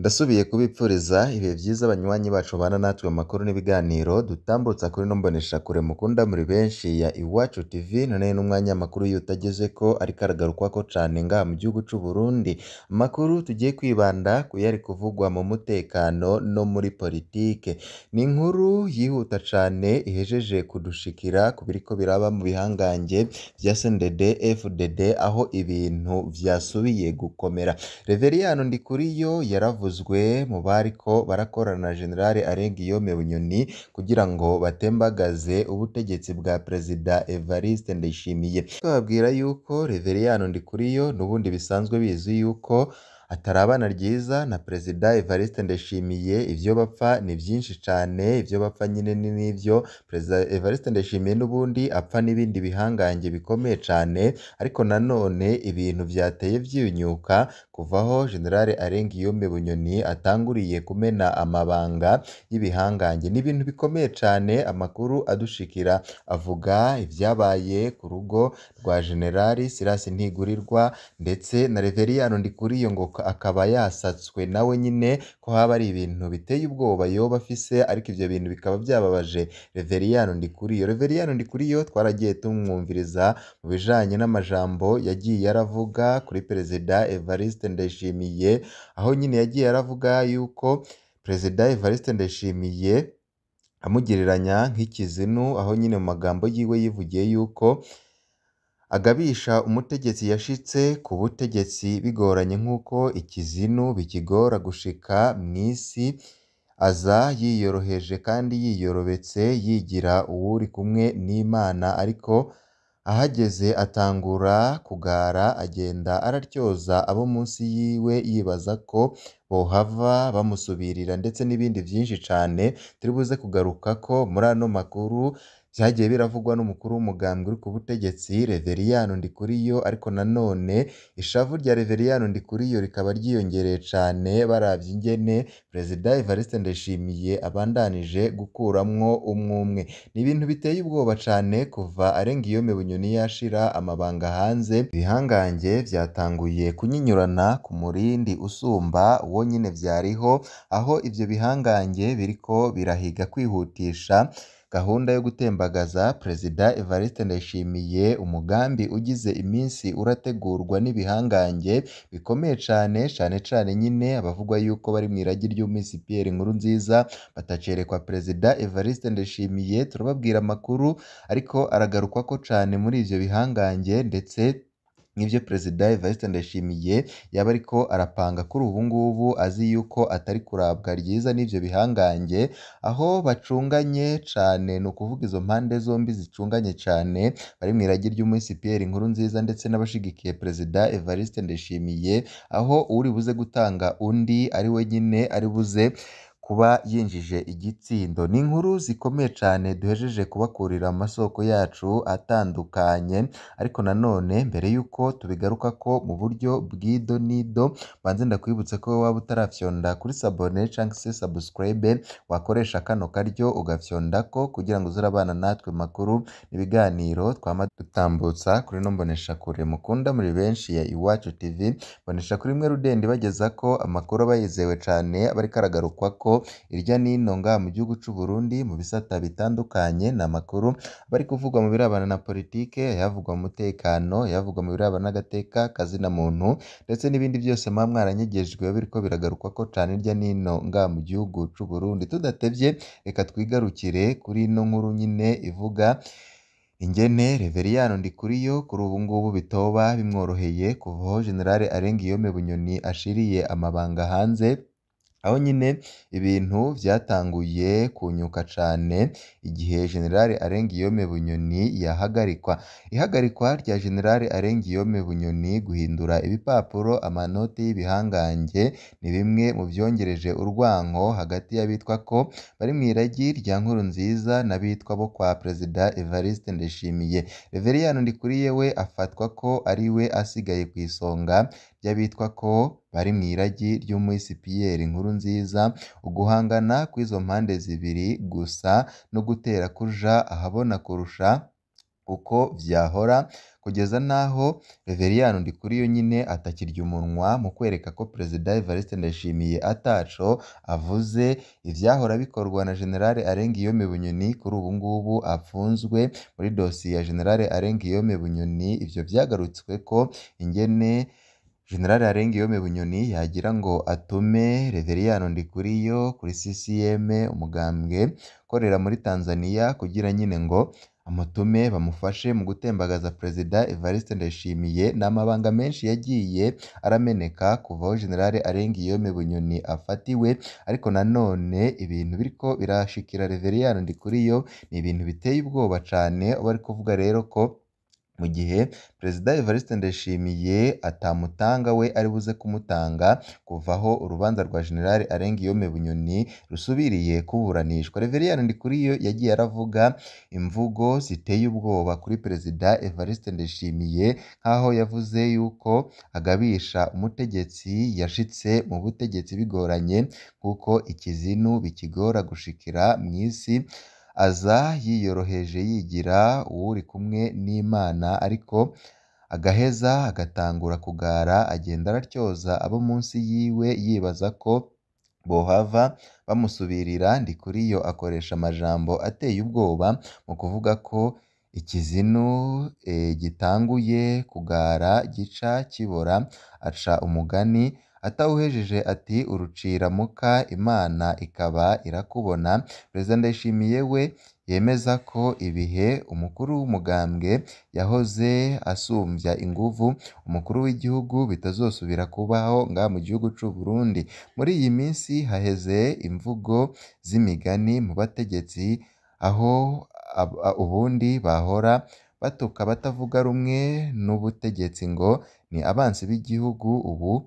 Ndasubiye kubipfuriza ibihe vyiza banywanyi bacu bana natwe mu makuru n'ibiganiro dutambutsa kuri ino mboneshakure mukunda muri benshi ya Iwacu TV none n'umwanya amakuru y'utagezeko ariko aragarukwako cane ngaha mu gihugu c'u Burundi amakuru tugiye kwibanda kuyari kuvugwa mu mutekano no muri politike ni inkuru yihuta cane ihejeje kudushikira ku biriko biraba mu bihangange vya CNDD FDD aho ibintu vyasubiye gukomera Reveriyano Ndikuriyo yaravuzwe mu bariko barakorana na General Arenguiyome Bunyoni kugira ngo batembagaze ubutegetsi bwa Perezida Evariste Ndayishimiye bababwira yuko Reveriyano Ndikuriyo n'ubundi bisanzwe bizwi yuko atarabana ryiza na Perezida Evariste Ndayishimiye ivyo bapfa ni vyinshi cane ivyo bapfa nyine ni n'ivyo Perezida Evariste Ndayishimiye n'ubundi apfa n'ibindi bihangange bikomeye cane ariko nanone ibintu vyateye vyunyuka kuva aho General Arenguiyome Bunyoni atanguriye kumena amabanga y'ibihangange ni ibintu bikomeye cane amakuru adushikira avuga ivyabaye ku rugo rwa General Silas Ntigurirwa ndetse na Reveriyano Ndikuriyo ngo akaba yasatswe nawe nyine ko haba ari ibintu biteye ubwoba yoba afise ariko ivyo bintu bikaba vyababaje Reveriyano Ndikuriyo Reveriyano Ndikuriyo twaragiye tumwumviriza mu bijanye n'amajambo yagiye aravuga kuri Perezida Evariste Ndayishimiye aho nyine yagiye aravuga yuko Perezida Evariste Ndayishimiye amugereranya nk'ikizinu aho nyine mu magambo yiwe yivugiye yuko agabisha umutegetsi yashitse ku butegetsi bigoranye nk'uko ikizinu bikigora gushika mw'isi aza yiyoroheje kandi yiyorobetse yigira uwuri kumwe n'Imana ariko ahageze atangura kugara agenda araryoza abo munsi yiwe yibaza ko bohava bamusubirira ndetse n'ibindi vyinshi cane turi buze kugarukako muri ano makuru vyagiye biravugwa n'umukuru w'umugambwe uri ku butegetsi Reveriyano Ndikuriyo ariko nanone ishavu rya Reveriyano Ndikuriyo rikaba ryiyongereye cane baravye ingene Perezida Evariste Ndayishimiye abandanije gukuramwo umwumwe ni ibintu biteye ubwoba cane kuva Arenguiyome Bunyoni yashira amabanga hanze ibihangange vyatanguye kunyinyurana ku murindi usumba uwo nyene vyariho aho ivyo bihangange biriko birahiga kwihutisha gahunda yo gutembagaza Perezida Evariste Ndayishimiye umugambi ugize iminsi urategurwa n'ibihangange bikomeye cane cane cane nyine abavugwa yuko bari mw'iragi ry'umisi Pierre Nkurunziza batacerekwa Perezida Evariste Ndayishimiye turababwira amakuru ariko aragarukwako cane muri ivyo bihangange ndetse nk'ivyo Perezida Evariste Ndayishimiye yaba ariko arapanga kuri ubu ngubu azi yuko atari kurabwa ryiza n'ivyo bihangange aho bacunganye cane ni ukuvuga izo mpande zombi zicunganye cane bari mw'iragi ry'umisi Pierre Nkurunziza ndetse n'abashigikiye Perezida Evariste Ndayishimiye aho uwuri buze gutanga undi ari we nyine ari buze kuba yinjije igitsindo ni inkuru zikomeye cane duhejeje kubakurira mu masoko yacu atandukanye ariko nanone mbere yuko tubigarukako mu buryo bw'ido n'ido banze ndakwibutse ko waba utarafyonda kuri sabone canke se subscribe wakoresha kano karyo ugafyondako kugira ngo uze urabana natwe mu makuru n'ibiganiro twama dutambutsa kuri ino mboneshakure mukunda muri benshi ya Iwacu TV mboneshakure imwe rudende ibagezako amakuru aba yizewe cane aba ariko aragarukwako irya nino ngaha mu gihugu c'u Burundi mu bisata bitandukanye ni amakuru aba ari kuvugwa mu birabana na politike ayavugwa mu mutekano ayavugwa mu birabana n'agateka kazina muntu ndetse n'ibindi vyose muba mwaranyegejwe biba biriko biragarukwako cane irya nino ngaha mu gihugu c'u Burundi tudatevye reka twigarukire kuri ino nkuru nyine ivuga ingene Reveriyano Ndikuriyo kuri ubu ngubu bitoba bimworoheye kuva aho General Arenguiyome Bunyoni ashiriye amabanga hanze aho nyine ibintu vyatanguye kunyuka cane igihe General Arenguiyome Bunyoni yahagarikwa ihagarikwa rya General Arenguiyome Bunyoni guhindura ibipapuro amanoti y'ibihangange ni bimwe mu vyongereje urwanko hagati y'abitwa ko bari mw'iragi rya Nkurunziza n'abitwa bo kwa Perezida Evariste Ndayishimiye Reveriyano Ndikuriye we afatwa ko ari we asigaye kw'isonga ry'abitwa ko bari mw'iragi ry'umwisi Pierre Nkurunziza uguhangana kw'izo mpande zibiri gusa no gutera kuja ahabona kurusha uko vyahora kugeza n'aho Reveriyani Ndikuriyo nyine atakirya umunwa mu kwereka ko Perezida Evariste Ndayishimiye ataco avuze ivyahora bikorwa na General Arenguiyome Bunyoni kuri ubu ngubu apfunzwe muri dosiye ya General Arenguiyome Bunyoni ivyo vyagarutsweko ingene General Arenguiyome Bunyoni yagira ngo atume Reveriyani Ndikuriyo kuri CCM umugambwe ukorera muri Tanzania kugira nyine ngo amutume bamufashe mu gutembagaza Perezida Evariste Ndayishimiye n'amabanga menshi yagiye arameneka kuva aho General Arenguiyome Bunyoni afatiwe ariko nanone ibintu biriko birashikira Reveriyani Ndikuriyo ni ibintu biteye ubwoba cane aho bari kuvuga rero ko mu gihe Perezida Evariste Ndayishimiye atamutanga we ari buze kumutanga kuva aho urubanza rwa General Arenguiyome Bunyoni rusubiriye kuburanishwa Reveriyani Ndikuriyo yagiye aravuga imvugo ziteye ubwoba kuri Perezida Evariste Ndayishimiye nk'aho yavuze yuko agabisha umutegetsi yashitse mu butegetsi bigoranye kuko ikizinu bikigora gushikira mw'isi aza yiyoroheje yigira uwuri kumwe n'Imana ariko agaheza agatangura kugara agenda aratyoza abo munsi yiwe yibaza ko bohava bamusubirira Ndikuriyo akoresha amajambo ateye ubwoba mu kuvuga ko ikizinu gitanguye kugara gica kibora aca umugani atawuhejeje ati urucira muka Imana ikaba irakubona Perezida Ndayishimiye we yemeza ko ibihe umukuru w'umugambwe yahoze asumbya inguvu umukuru w'igihugu bitazosubira kubaho ngaha mu gihugu c'u Burundi muri iyi minsi haheze imvugo z'imigani mu bategetsi aho ubundi bahora batuka abatavuga rumwe n'ubutegetsi ngo ni abansi b'igihugu ubu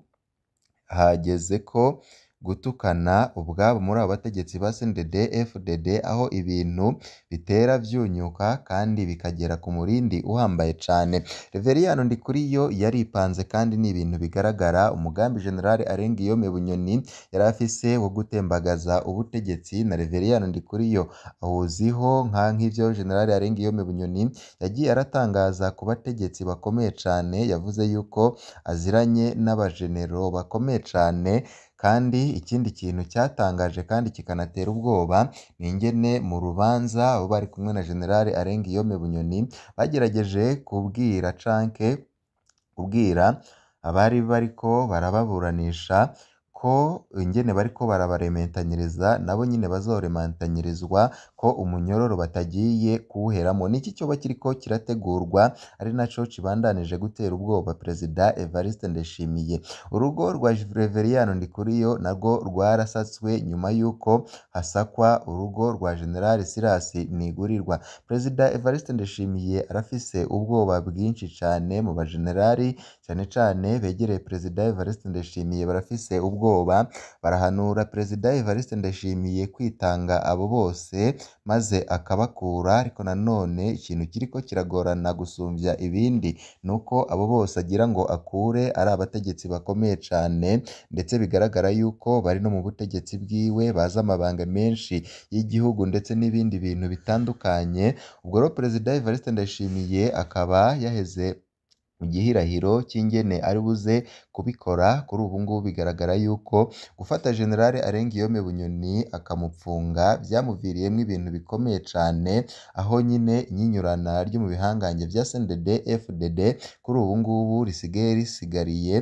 hageze ko gutukana ubwabo muri abo bategetsi ba CNDD FDD aho ibintu bitera vyunyuka kandi bikagera ku murindi uhambaye cane Reveriyani Ndikuriyo yaripanze kandi ni ibintu bigaragara umugambi General Arenguiyome Bunyoni yari afise wo gutembagaza ubutegetsi na Reveriyani Ndikuriyo awuziho nka nk'ivyo General Arenguiyome Bunyoni yagiye aratangaza ku bategetsi bakomeye cane yavuze yuko aziranye n'abajenero bakomeye cane kandi ikindi kintu cyatangaje kandi kikanatera ubwoba ni ingene mu rubanza abo bari kumwe na General Arenguiyome Bunyoni bagerageje kubwira canke kubwira abari bariko barababuranisha ko ingene bariko barabarementanyiriza nabo nyine bazoremantanyirizwa ko umunyororo batagiye kuwuheramo niki cyoba kiriko kirategurwa ari naco kibandanije gutera ubwoba Perezida Evariste Ndayishimiye urugo rwa Reveriyani Ndikuriyo narwo rwarasatswe nyuma y'uko hasakwa urugo rwa General Silas Ntigurirwa Perezida Evariste Ndayishimiye arafise ubwoba bwinshi cane mu bajenerali cane cane begereye Perezida Evariste Ndayishimiye barafise ubwoba barahanura Perezida Evariste Ndayishimiye kwitanga abo bose maze akabakura ariko nanone ikintu kiriko kiragorana gusumvya ibindi nuko abo bose agira ngo akure ari abategetsi bakomeye cane ndetse bigaragara yuko bari no mu butegetsi bwiwe bazi amabanga menshi y'igihugu ndetse n'ibindi bintu bitandukanye ubwo rero Perezida Evariste Ndayishimiye akaba yaheze mu gihirahiro cy'ingene ari buze kubikora kuri ubu ngubu bigaragara yuko gufata General Arenguiyome Bunyoni akamupfunga byamuviriyemwo ibintu bikomeye cane aho nyine inyinyurana ryo mu bihangange vya CNDD FDD kuri ubu ngubu risigaye risigariye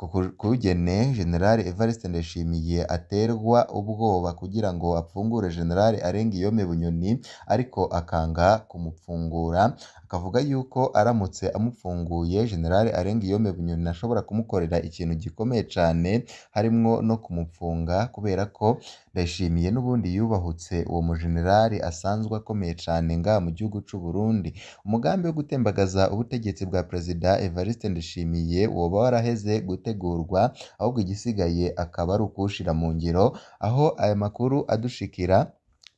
kugene General Evariste Ndayishimiye aterwa ubwoba kugira ngo apfungure General Arenguiyome Bunyoni ariko akanga kumupfungura akavuga yuko aramutse amupfunguye General Arenguiyome Bunyoni ashobora kumukorera ikintu gikomeye cane harimwo no kumupfunga kubera ko Ndayishimiye n'ubundi yubahutse uwo mujenerali asanzwe akomeye cane ngaha mu gihugu c'u Burundi umugambi wo gutembagaza ubutegetsi bwa Perezida Evariste Ndayishimiye woba waraheze gutegurwa ahubwo igisigaye akaba ari ukuwushira mu ngiro aho aya makuru adushikira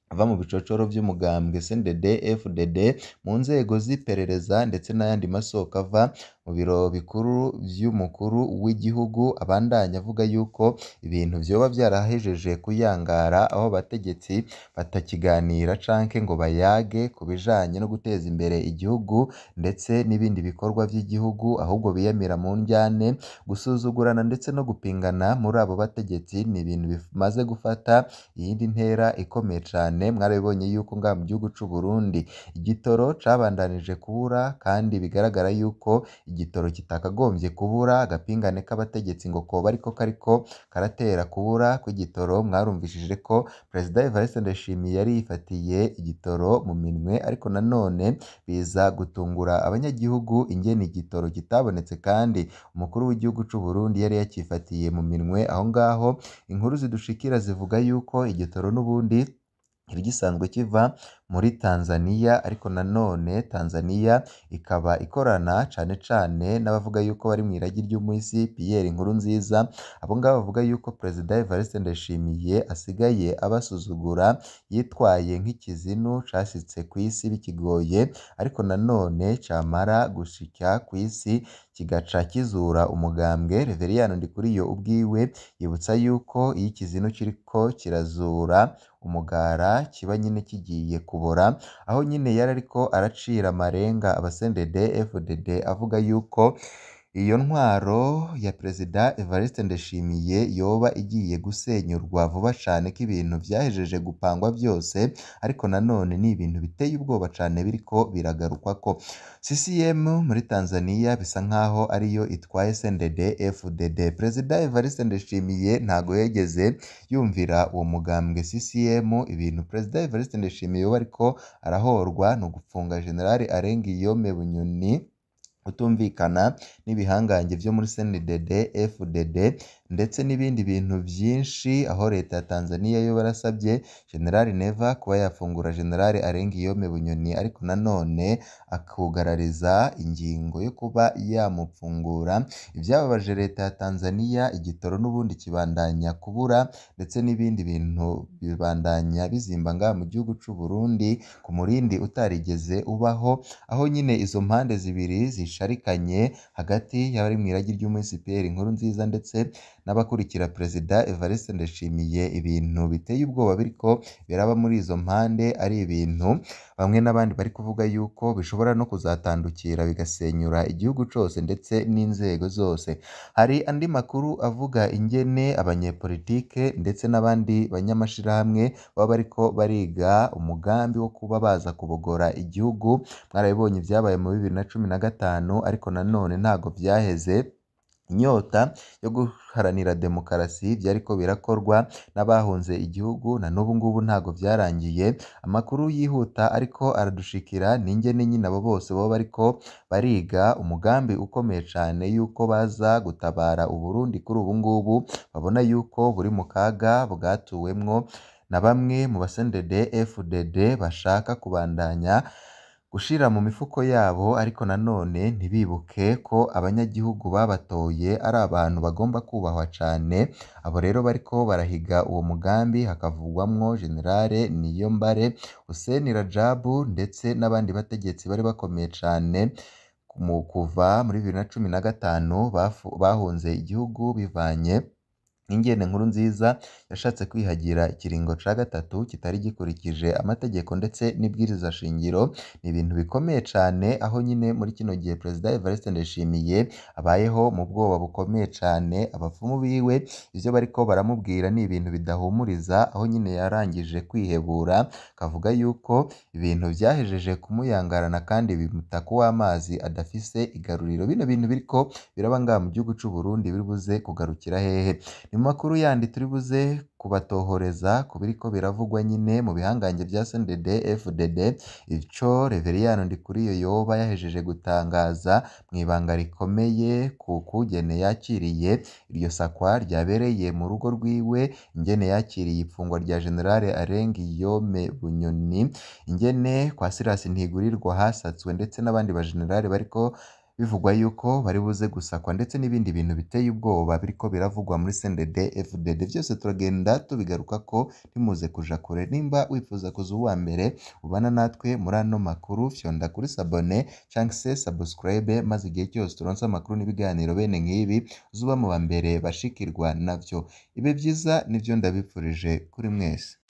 ava mu bicocoro vy'umugambwe CNDD FDD mu nzego z'iperereza ndetse n'ayandi masoko ava mu biro bikuru vy'umukuru w'igihugu abandanya avuga yuko ibintu vyoba vyarahejeje kuyangara aho abategetsi batakiganira canke ngo bayage ku bijanye no guteza imbere igihugu ndetse n'ibindi bikorwa vy'igihugu ahubwo biyamira mu ndyane gusuzugurana ndetse no gupingana muri abo bategetsi ni ibintu bimaze gufata iyindi ntera ikomeye cane mwarabibonye yuko ngaha mu gihugu c'u Burundi igitoro cabandanije kubura kandi bigaragara yuko igitoro kitakagombye kubura agapingane k'abategetsi ngo koba ariko kariko karatera kubura kw'igitoro mwarumvishije ko Perezida Evariste Ndayishimiye yari yifatiye igitoro mu minwe ariko nanone biza gutungura abanyagihugu ingene igitoro kitabonetse kandi umukuru w'igihugu c'u Burundi yari yakifatiye mu minwe aho ngaho inkuru zidushikira zivuga yuko igitoro n'ubundi cari gisanzwe kiva muri Tanzania ariko nanone Tanzania ikaba ikorana cane cane n'abavuga yuko bari mw'iragi ry'umuhisi Pierre Nkurunziza abo ngabo bavuga yuko Perezida Evariste Ndayishimiye asigaye abasuzugura yitwaye nk'ikizinu cashitse kw'isi bikigoye ariko nanone camara gushika kw'isi kigaca kizura umugambwe Reveriyani Ndikuriyo ubwiwe yibutsa yuko iyo ikizinu kiriko kirazura umugara kiba nyene kigiye kubora aho nyene yari ariko aracira amarenga aba CNDD FDD avuga yuko iyo ntwaro ya Perezida Evariste Ndayishimiye yoba igiye gusenyurwa vuba cane ko ibintu vyahejeje gupangwa vyose ariko nanone ni ibintu biteye ubwoba cane biriko biragarukwako CCM muri Tanzania bisa nkaho ariyo itwaye CNDD FDD Perezida Evariste Ndayishimiye ntago yigeze yumvira uwo mugambwe CCM ibintu Perezida Evariste Ndayishimiye yoba ariko arahorwa ni ugupfunga General Arengiyome Bunyoni kutumvikana n'ibihangange vyo muri CNDD FDD ndetse n'ibindi bintu vyinshi aho leta ya Tanzania yo barasavye General Neva kuba yafungura General Arengiyome Bunyoni ariko nanone akugarariza ingingo yo kuba yamupfungura ivyababaje leta ya Tanzania igitoro n'ubundi kibandanya kubura ndetse n'ibindi bintu bibandanya bizimba ngaha mu gihugu c'u Burundi ku murindi utarigeze ubaho aho nyine izo mpande zibiri zisharikanye hagati y'abari mw'iragi ry'umuhisi Pierre Nkurunziza ndetse n'abakurikira Perezida Evariste Ndayishimiye ibintu biteye ubwoba biriko biraba muri izo mpande ari ibintu bamwe n'abandi bari kuvuga yuko bishobora no kuzatandukira bigasenyura igihugu cose ndetse n'inzego zose hari andi makuru avuga ingene abanyepolitike ndetse n'abandi banyamashirahamwe baba bariko bariga umugambi wo kuba baza kubogora igihugu mwarabibonye ivyabaye mu bibiri na cumi na gatanu ariko nanone ntago vyaheze inyota yo guharanira demokarasi vyariko birakorwa n'abahunze igihugu na n'ubu ngubu ntago vyarangiye amakuru yihuta ariko aradushikira n'ingene nyine abo bose boba bariko bariga umugambi ukomeye cane yuko baza gutabara Uburundi kuri ubu ngubu babona yuko buri mu kaga bwatuwemwo na bamwe mu ba CNDD FDD bashaka kubandanya gushira mu mifuko yabo ariko nanone ntibibuke ko abanyagihugu babatoye ari abantu bagomba kubahwa cane abo rero bariko barahiga uwo mugambi hakavugwamwo General Niyombare Hussein Rajabu ndetse n'abandi bategetsi bari bakomeye cane mu kuva muri bibiri na cumi na gatanu bahunze igihugu bivanye n'ingene Nkurunziza yashatse kwihagira ikiringo ca gatatu kitari gikurikije amategeko ndetse n'ibwiriza shingiro ni ibintu bikomeye cane aho nyine muri kino gihe Perezida Evariste Ndayishimiye abayeho mu bwoba bukomeye cane abapfumu biwe ivyo bariko baramubwira ni ibintu bidahumuriza aho nyine yarangije kwihebura akavuga yuko ibintu vyahejeje kumuyangarana kandi bimutaka uw'amazi adafise igaruriro bino bintu biriko biraba ngaha mu gihugu c'u Burundi biri buze kugarukira hehe ni mu makuru yandi turi buze kubatohoreza ku biriko biravugwa nyine mu bihangange vya CNDD FDD ico Reveriyani Ndikuriyo yoba yahejeje gutangaza mw'ibanga rikomeye ku kugene yakiriye iryo sakwa ryabereye mu rugo rwiwe ingene yakiriye ifungwa rya General Arengiyome Bunyoni ingene kwa Silas Ntigurirwa hasatswe ndetse n'abandi bajenerali bariko bivugwa yuko bari buze gusakwa ndetse n'ibindi bintu biteye ubwoba biriko biravugwa muri CNDD FDD vyose turagenda tubigarukako ntimuze kuja kure nimba wifuza kuza uwa mbere ubana natwe muri ano makuru fyonda kuri sabone canke se subscribe maze igihe cyose turonse amakuru n'ibiganiro bene nk'ibi uzuba mu ba mbere bashikirwa navyo ibe vyiza nivyo ndabipfurije kuri mwese